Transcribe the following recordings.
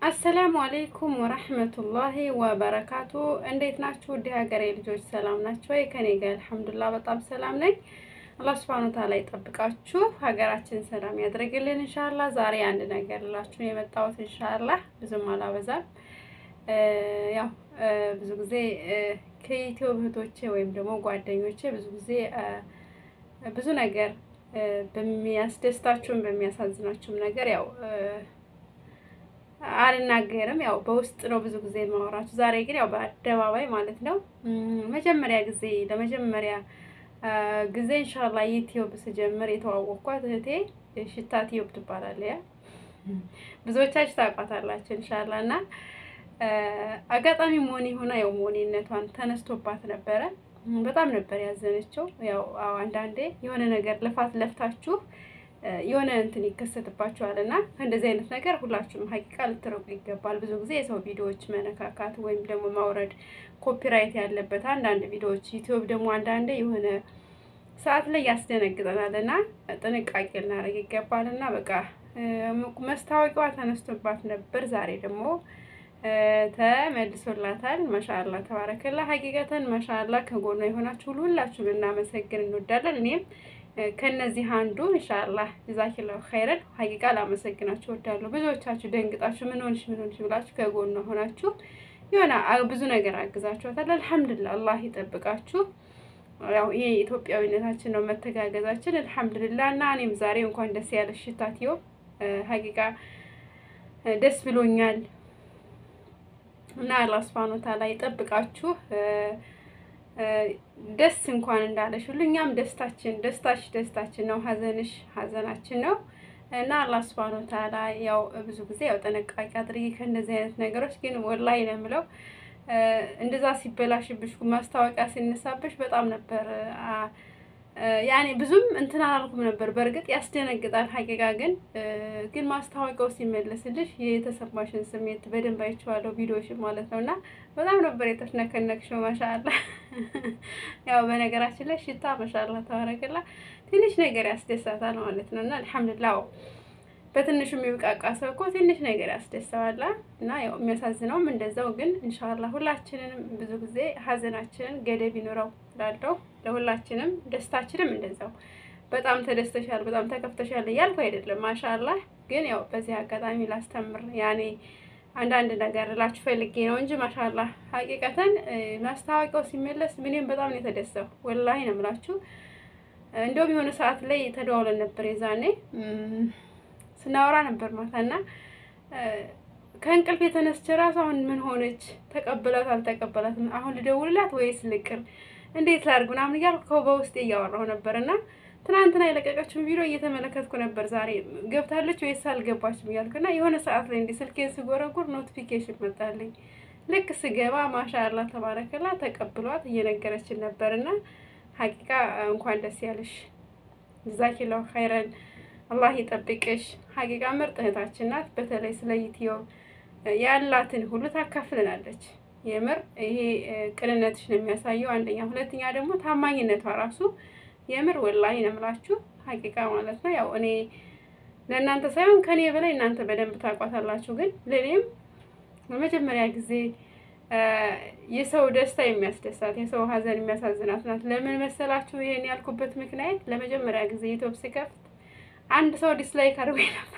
አሰላሙ አሌይኩም ወረህመቱላሂ ወበረካቱ። እንዴት ናችሁ? ውድ ሀገሬ ልጆች ሰላም ናቸው ወይ? ከኔ ጋር አልሐምዱሊላህ በጣም ሰላም ነኝ። አላህ ሱብሃነሁ ወተዓላ ይጠብቃችሁ፣ ሀገራችን ሰላም ያድርግልን። እንሻላ ዛሬ አንድ ነገር ላችሁ የመጣሁት እንሻላ ብዙም አላበዛም። ያው ብዙ ጊዜ ከኢትዮ እህቶቼ ወይም ደግሞ ጓደኞቼ ብዙ ጊዜ ብዙ ነገር በሚያስደስታችሁም በሚያሳዝናችሁም ነገር ያው አልናገርም ያው በውስጥ ነው ብዙ ጊዜ የማወራችሁ። ዛሬ ግን ያው በአደባባይ ማለት ነው። መጀመሪያ ጊዜ ለመጀመሪያ ጊዜ ኢንሻአላ ዩቲዩብ ስጀምር የተዋወቅኳት እህቴ ሽታ ቲዩብ ትባላለች። ያ ብዙዎቻችሁ ታውቋታላችሁ ኢንሻአላ። እና አጋጣሚ ሞኒ ሆና ያው ሞኒነቷን ተነስቶባት ነበረ። በጣም ነበር ያዘነችው። ያው አንዳንዴ የሆነ ነገር ልፋት ለፍታችሁ የሆነ እንትን ይከሰትባቸዋል እና ከእንደዚህ አይነት ነገር ሁላችሁም ሀቂቃ ልትረቁ ይገባል። ብዙ ጊዜ የሰው ቪዲዮዎች መነካካት ወይም ደግሞ ማውረድ ኮፒራይት ያለበት አንዳንድ ቪዲዮዎች ዩቲዩብ ደግሞ አንዳንዴ የሆነ ሰዓት ላይ ያስደነግጠናል እና ጥንቃቄ ልናደርግ ይገባል እና በቃ መስታወቂያዋ ተነስቶባት ነበር። ዛሬ ደግሞ ተመልሶላታል። ማሻአላ ተባረከላ። ሀቂቀተን ማሻአላ ከጎኗ የሆናችሁ ሁሉ ሁላችሁም እናመሰግን እንወዳለን። እኔም ከነዚህ አንዱ ኢንሻአላህ ጀዛኪላሁ ኸይረን ሀቂቃ ላመሰግናችሁ እወዳለሁ። ብዙዎቻችሁ ደንግጣችሁ ምን ሆንሽ ምን ሆንሽ ብላችሁ ከጎኗ ሆናችሁ የሆነ ብዙ ነገር አግዛችኋታል። አልሐምዱሊላህ አላህ ይጠብቃችሁ። ያው ይሄ ኢትዮጵያዊነታችን ነው መተጋገዛችን። አልሐምዱሊላህ እና እኔም ዛሬ እንኳን ደስ ያለሽ ሽታትዮ ሀቂቃ ደስ ብሎኛል እና አላህ ሱብሃነሁ ወተዓላ ይጠብቃችሁ። ደስ እንኳን እንዳለሽ ሁሉ እኛም ደስታችን ደስታሽ ደስታችን ነው፣ ሀዘንሽ ሀዘናችን ነው እና አላህ ሱብሃነሁ ወተዓላ ያው ብዙ ጊዜ ያው ጥንቃቄ አድርጊ ከእንደዚህ አይነት ነገሮች። ግን ወላሂ ነው የምለው እንደዛ ሲበላሽብሽ ማስታወቂያ ሲነሳብሽ በጣም ነበር ያኔ ብዙም እንትን አላልኩም ነበር። በእርግጥ ያስደነግጣል ሀቂቃ ግን ግን ማስታወቂያው ሲመለስልሽ የተሰማሽን ስሜት በደንብ አይቼዋለሁ ቪዲዮሽን ማለት ነው። እና በጣም ነበር የተፍነከነክሽው ማሻአላ። ያው በነገራችን ላይ ሽታ ማሻአላ ተባረከላ ትንሽ ነገር ያስደሳታል ማለት ነው። እና አልሐምዱሊላህ በትንሹ የሚብቃቃ ሰው እኮ ትንሽ ነገር ያስደሰዋል። እና ያው የሚያሳዝነውም እንደዛው። ግን ኢንሻአላህ ሁላችንንም ብዙ ጊዜ ሀዘናችንን ገደብ ይኖረው ላለው ለሁላችንም ደስታችንም እንደዛው። በጣም ተደስተሻል፣ በጣም ተከፍተሻል እያልኩ አይደለም። ማሻአላህ ግን ያው በዚህ አጋጣሚ ላስተምር ያኔ አንዳንድ ነገር እላችሁ ፈልጌ ነው እንጂ ማሻአላህ ሀቂቀተን ማስታወቂያው ሲመለስ ምንም በጣም ነው የተደሰው። ወላሂ ነው የምላችሁ። እንደውም የሆነ ሰዓት ላይ ተደዋውለን ነበር የዛኔ ስናወራ ነበር ማታና ከእንቅልፍ የተነስቼ ራሱ አሁን ምን ሆነች ተቀበላት አልተቀበላትም፣ አሁን ልደውልላት ወይስ ልቅር፣ እንዴት ላድርግ ምናምን እያልኩ በውስጤ እያወራሁ ነበር እና ትናንትና የለቀቀችውን ቪዲዮ እየተመለከትኩ ነበር። ዛሬ ገብታለች ወይስ አልገባችም እያልኩ እና የሆነ ሰዓት ላይ እንዲህ ስልኬን ስጎረጉር ኖቲፊኬሽን መጣልኝ። ልክ ስገባ ማሻአላ ተባረከላ ተቀብሏት እየነገረችን ነበር እና ሀቂቃ እንኳን ደስ ያለሽ ጀዛኪላሁ ኸይረን አላህ ይጠብቅሽ። ሀቂቃ ምርጥ እህታችን ናት። በተለይ ስለ ዩቲዩብ ያላትን ሁሉ ታካፍልናለች። የምር ይሄ ቅንነትሽ ነው የሚያሳየው አንደኛ፣ ሁለተኛ ደግሞ ታማኝነቷ ራሱ የምር ወላሂ ነው የምላችሁ ሀቂቃ ማለት ነው። ያው እኔ ለእናንተ ሳይሆን ከኔ በላይ እናንተ በደንብ ታውቋታላችሁ። ግን ለእኔም ለመጀመሪያ ጊዜ የሰው ደስታ የሚያስደሳት የሰው ሀዘን የሚያሳዝናት ናት። ለምን መሰላችሁ? ይሄን ያልኩበት ምክንያት ለመጀመሪያ ጊዜ ዩቲዩብ ስከፍት አንድ ሰው ዲስላይክ አድርጎ ነበር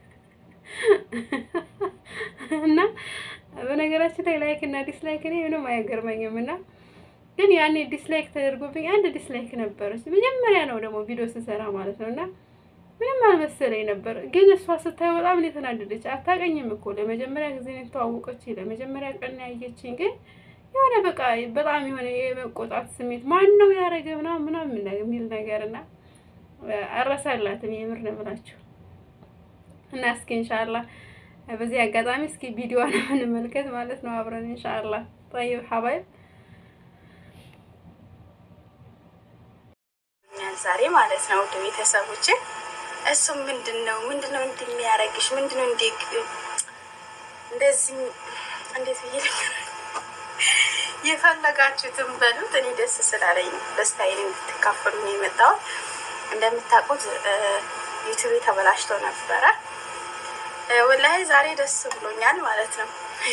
እና በነገራችን ላይ ላይክ እና ዲስላይክ እኔ ምንም አይገርመኝም። እና ግን ያኔ ዲስላይክ ተደርጎብኝ አንድ ዲስላይክ ነበረች። መጀመሪያ ነው ደግሞ ቪዲዮ ስሰራ ማለት ነው። እና ምንም አልመሰለኝ ነበር። ግን እሷ ስታየው በጣም ነው የተናደደች። አታውቀኝም እኮ ለመጀመሪያ ጊዜ ነው የተዋወቀች፣ ለመጀመሪያ ቀን ያየችኝ። ግን የሆነ በቃ በጣም የሆነ የመቆጣት ስሜት ማን ነው ያደረገ ምናምን ምናምን የሚል ነገር እና አረሳላትም የምር ነው የምላችሁ። እና እስኪ ኢንሻአላህ በዚህ አጋጣሚ እስኪ ቪዲዮዋን እንመልከት ማለት ነው አብረን ኢንሻአላህ። ጠይብ ሀባይብ ዛሬ ማለት ነው ውድ ቤተሰቦች፣ እሱም ምንድን ነው ምንድን ነው እንዲህ የሚያደርግሽ ምንድን ነው እንዲህ እንደዚህ እንዴት ብዬ የፈለጋችሁትን በሉት። እኔ ደስ ስላለኝ ደስታዬን እንድትካፈሉ ነው የመጣሁት። እንደምታውቁት ዩቱቤ ተበላሽቶ ነበረ ወላሂ ዛሬ ደስ ብሎኛል ማለት ነው።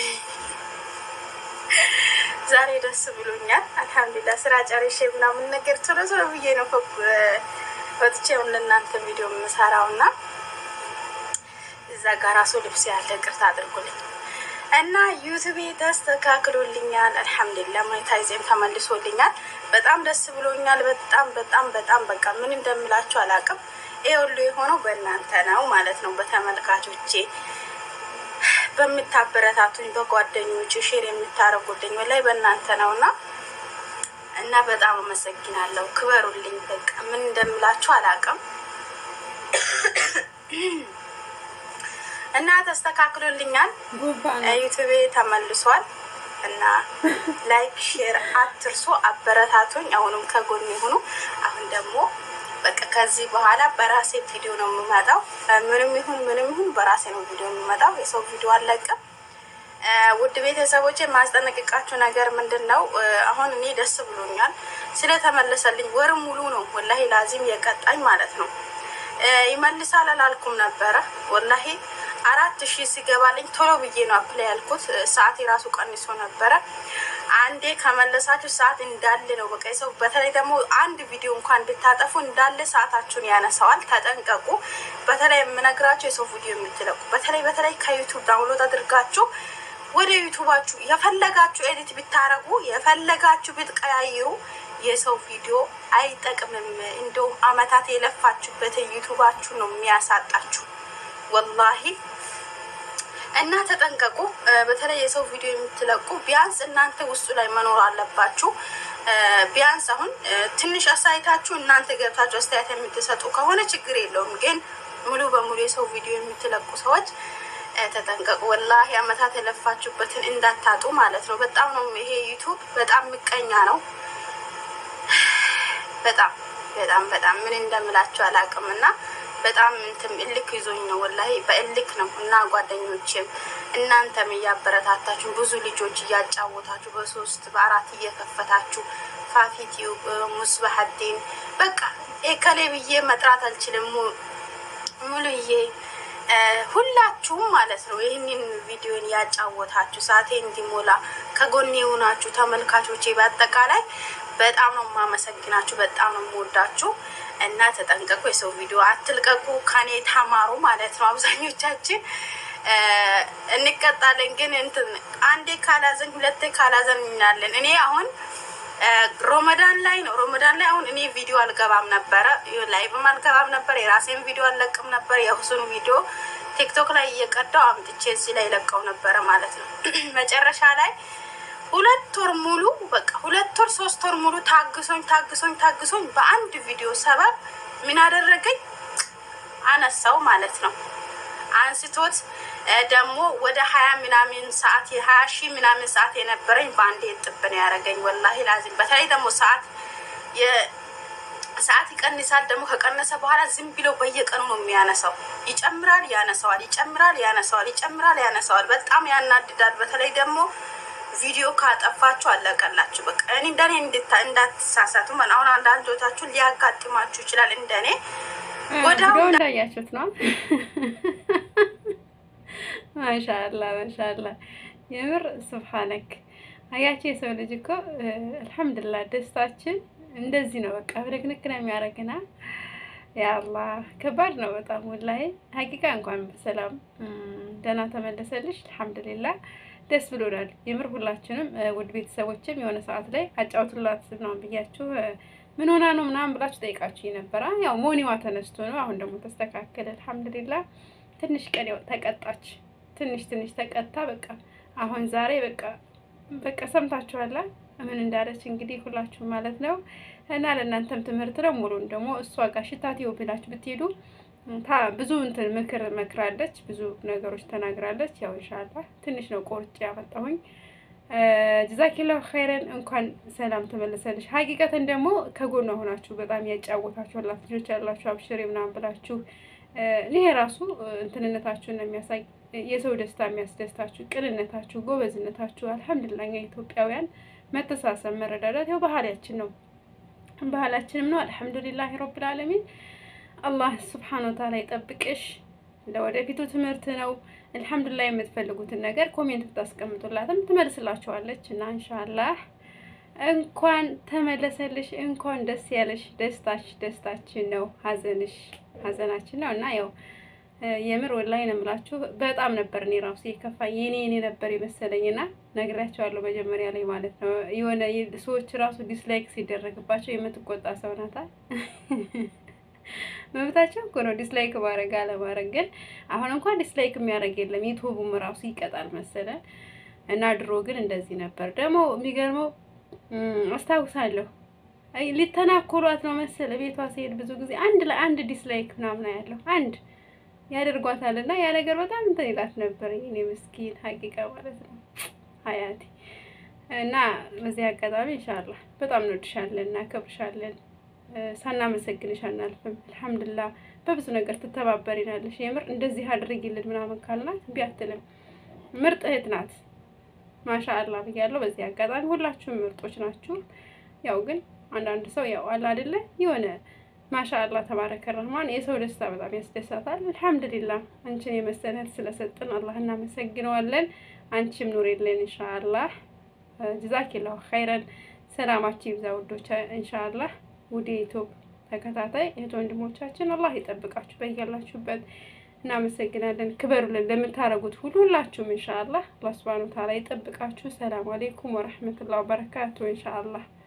ዛሬ ደስ ብሎኛል። አልሐምዱሊላህ ስራ ጨርሼ ምናምን ነገር ቶሎ ቶሎ ብዬ ነው ወጥቼ ለእናንተ ቪዲዮ የምሰራው እና እዛ ጋር ራሱ ልብስ ያለ ቅርታ አድርጉልኝ እና ዩቱቤ ተስተካክሎልኛል። አልሐምዱሊላህ ሞኔታይዜም ተመልሶልኛል። በጣም ደስ ብሎኛል። በጣም በጣም በጣም በቃ ምን እንደምላችሁ አላውቅም። ይህ ሁሉ የሆነው በእናንተ ነው ማለት ነው፣ በተመልካቾቼ በምታበረታቱኝ፣ በጓደኞች ሼር የምታደርጉልኝ ላይ በእናንተ ነው እና እና በጣም አመሰግናለሁ። ክበሩልኝ። በቃ ምን እንደምላችሁ አላውቅም። እና ተስተካክሎልኛል። ዩቱቤ ተመልሷል እና ላይክ ሼር አትርሱ፣ አበረታቱኝ። አሁንም ከጎን የሆኑ አሁን ደግሞ በቃ ከዚህ በኋላ በራሴ ቪዲዮ ነው የምመጣው። ምንም ይሁን ምንም ይሁን በራሴ ነው ቪዲዮ የምመጣው። የሰው ቪዲዮ አለቅም። ውድ ቤተሰቦች የማስጠነቅቃችሁ ነገር ምንድን ነው? አሁን እኔ ደስ ብሎኛል ስለተመለሰልኝ። ወር ሙሉ ነው ወላሂ ላዚም የቀጣኝ ማለት ነው። ይመልሳል አላልኩም ነበረ ወላሂ አራት ሺህ ሲገባልኝ ቶሎ ብዬ ነው አፕላይ ያልኩት። ሰዓት የራሱ ቀንሶ ነበረ። አንዴ ከመለሳችሁ ሰዓት እንዳለ ነው በቃ ሰው በተለይ ደግሞ አንድ ቪዲዮ እንኳን ብታጠፉ እንዳለ ሰዓታችሁን ያነሳዋል። ተጠንቀቁ። በተለይ የምነግራችሁ የሰው ቪዲዮ የምትለቁ በተለይ በተለይ ከዩቱብ ዳውንሎድ አድርጋችሁ ወደ ዩቱባችሁ የፈለጋችሁ ኤዲት ብታረጉ የፈለጋችሁ ብትቀያይሩ የሰው ቪዲዮ አይጠቅምም። እንደውም አመታት የለፋችሁበትን ዩቱባችሁ ነው የሚያሳጣችሁ ወላሂ እና ተጠንቀቁ። በተለይ የሰው ቪዲዮ የምትለቁ ቢያንስ እናንተ ውስጡ ላይ መኖር አለባችሁ። ቢያንስ አሁን ትንሽ አስተያየታችሁ እናንተ ገብታችሁ አስተያየት የምትሰጡ ከሆነ ችግር የለውም። ግን ሙሉ በሙሉ የሰው ቪዲዮ የምትለቁ ሰዎች ተጠንቀቁ። ወላሂ አመታት የለፋችሁበትን እንዳታጡ ማለት ነው። በጣም ነው ይሄ ዩቱብ በጣም ምቀኛ ነው። በጣም በጣም በጣም ምን እንደምላችሁ አላውቅም እና በጣም እንትን እልክ ይዞኝ ነው ወላሂ በእልክ ነው። እና ጓደኞችም እናንተም እያበረታታችሁ ብዙ ልጆች እያጫወታችሁ በሶስት በአራት እየከፈታችሁ ፋፊቲዩ ሙስባሀዲን በቃ ኤከሌ ብዬ መጥራት አልችልም። ሙሉዬ ሁላችሁም ማለት ነው ይህንን ቪዲዮን ያጫወታችሁ ሳቴ እንዲሞላ ከጎኔ የሆናችሁ ተመልካቾቼ በአጠቃላይ በጣም ነው የማመሰግናችሁ። በጣም ነው የምወዳችሁ እና ተጠንቀቁ። የሰው ቪዲዮ አትልቀቁ። ከኔ ተማሩ ማለት ነው። አብዛኞቻችን እንቀጣለን፣ ግን እንትን አንዴ ካላዘን ሁለቴ ካላዘን እናለን። እኔ አሁን ሮመዳን ላይ ነው ሮመዳን ላይ አሁን እኔ ቪዲዮ አልገባም ነበረ፣ ላይቭም አልገባም ነበር፣ የራሴን ቪዲዮ አልለቅም ነበር። የሁሱን ቪዲዮ ቲክቶክ ላይ እየቀዳው አምጥቼ እዚህ ላይ ለቀው ነበረ ማለት ነው። መጨረሻ ላይ ሁለት ወር ሙሉ በቃ ሁለት ወር ሶስት ወር ሙሉ ታግሶኝ ታግሶኝ ታግሶኝ በአንድ ቪዲዮ ሰበብ ምን አደረገኝ አነሳው ማለት ነው። አንስቶት ደግሞ ወደ ሀያ ምናምን ሰዓት የሀያ ሺህ ምናምን ሰዓት የነበረኝ በአንድ የጥብ ነው ያደረገኝ። ወላሂ ላዚም በተለይ ደግሞ ሰዓት ሰዓት ይቀንሳል። ደግሞ ከቀነሰ በኋላ ዝም ብለው በየቀኑ ነው የሚያነሳው። ይጨምራል፣ ያነሳዋል፣ ይጨምራል፣ ያነሳዋል፣ ይጨምራል፣ ያነሳዋል። በጣም ያናድዳል። በተለይ ደግሞ ቪዲዮ ካጠፋችሁ አለቀላችሁ። በቃ እኔ እንደኔ እንዳትሳሳቱ። አሁን አንዳንዶቻችሁ ሊያጋጥማችሁ ይችላል። እንደኔ ወዲያው እንዳያችሁት ነው። ማሻአላ ማሻአላ፣ የምር ሱብሃነክ። አያችሁ የሰው ልጅ እኮ አልሐምዱሊላህ ደስታችን እንደዚህ ነው። በቃ ብድግንክ ነው የሚያደርግና ያአላህ ከባድ ነው በጣም ወላሂ። ሀቂቃ እንኳን በሰላም ደህና ተመለሰልሽ። አልሐምዱሊላህ ደስ ብሎናል። የምር ሁላችንም ውድ ቤተሰቦችም የሆነ ሰዓት ላይ አጫውቱላት ነው ብያችሁ ምን ሆና ነው ምናምን ብላችሁ ጠይቃችሁ ነበረ። ያው ሞኒዋ ተነስቶ ነው። አሁን ደግሞ ተስተካከለ አልሐምዱሊላህ። ትንሽ ቀን ተቀጣች፣ ትንሽ ትንሽ ተቀጣ። በቃ አሁን ዛሬ በቃ በቃ ሰምታችኋላ ምን እንዳለች እንግዲህ ሁላችሁ ማለት ነው። እና ለእናንተም ትምህርት ነው። ሙሉን ደግሞ እሷ ጋር ሽታቴው ብላችሁ ብትሄዱ ብዙ እንትን ምክር መክራለች፣ ብዙ ነገሮች ተናግራለች። ያው ኢንሻአላህ ትንሽ ነው ቆርጬ ያመጣሁኝ። ጀዛኪላሁ ኸይረን። እንኳን ሰላም ተመለሰልሽ። ሀቂቀትን ደግሞ ከጎኗ ሆናችሁ በጣም ያጫወታችኋላት ልጆች ያላችሁ አብሽሬ ምናምን ብላችሁ ይሄ ራሱ እንትንነታችሁን ነው የሚያሳይ የሰው ደስታ የሚያስደስታችሁ ቅንነታችሁ፣ ጎበዝነታችሁ። አልሐምዱሊላህ እኛ ኢትዮጵያውያን መተሳሰብ፣ መረዳዳት ያው ባህላችን ነው ባህላችንም ነው። አልሐምዱሊላህ ረብል ዓለሚን። አላህ ስብሓን ወተዓላ ይጠብቅሽ። ለወደፊቱ ትምህርት ነው። አልሐምዱሊላህ የምትፈልጉትን ነገር ኮሜንት ብታስቀምጡላትም ትመልስላችኋለች እና ኢንሻአላህ እንኳን ተመለሰልሽ፣ እንኳን ደስ ያለሽ። ደስታሽ ደስታችን ነው፣ ሀዘንሽ ሀዘናችን ነው እና ያው የምር ወላሂ ነው የምላችሁ። በጣም ነበር እኔ ራሱ የከፋኝ የኔ እኔ ነበር የመሰለኝና ነግሬያቸዋለሁ መጀመሪያ ላይ ማለት ነው። የሆነ ሰዎች ራሱ ዲስላይክ ሲደረግባቸው የምትቆጣ ሰው ናታ። መብታቸው እኮ ነው ዲስላይክ ማድረግ አለማድረግ። ግን አሁን እንኳን ዲስላይክ የሚያደርግ የለም ዩቱቡም ራሱ ይቀጣል መሰለን እና ድሮ ግን እንደዚህ ነበር። ደግሞ የሚገርመው አስታውሳለሁ ሊተናኮሏት ነው መሰለ ቤቷ ሲሄድ ብዙ ጊዜ አንድ ላይ አንድ ዲስላይክ ምናምን ያለው አንድ ያደርጓታል እና ያ ነገር በጣም እንትን ይላት ነበር። እኔ ምስኪን ሀቂቃ ማለት ነው ሀያቴ እና በዚህ አጋጣሚ ኢንሻአላህ በጣም እንወድሻለን፣ እናከብርሻለን። ሳናመሰግንሽ አናልፍም። አልሐምዱሊላህ በብዙ ነገር ትተባበሪናለሽ። የምር እንደዚህ አድርጊልን ምናምን ካልናት እምቢ አትልም። ምርጥ እህት ናት። ማሻአላህ ብያለሁ። በዚህ አጋጣሚ ሁላችሁም ምርጦች ናችሁ። ያው ግን አንዳንድ ሰው ያው አለ አይደለ የሆነ ማሻአላህ ተባረከ ረህማን የሰው ደስታ በጣም ያስደሳታል። አልሐምዱሊላህ አንቺን የመሰለን ስለሰጥን አላህ እናመሰግነዋለን። አንቺም ኑሪልን ኢንሻአላህ። ጀዛኪላሁ ኸይረን። ሰላማችሁ ይብዛ ውዶች ኢንሻአላህ። ውድ ዩቲዩብ ተከታታይ እህት ወንድሞቻችን አላህ ይጠብቃችሁ በያላችሁበት። እናመሰግናለን። ክበሩልን ለምታረጉት ሁሉ ሁላችሁም ኢንሻአላህ አላህ ሱብሃነሁ ወተዓላ ይጠብቃችሁ። ሰላም አለይኩም ወረህመቱላሂ ወበረካቱ ኢንሻአላህ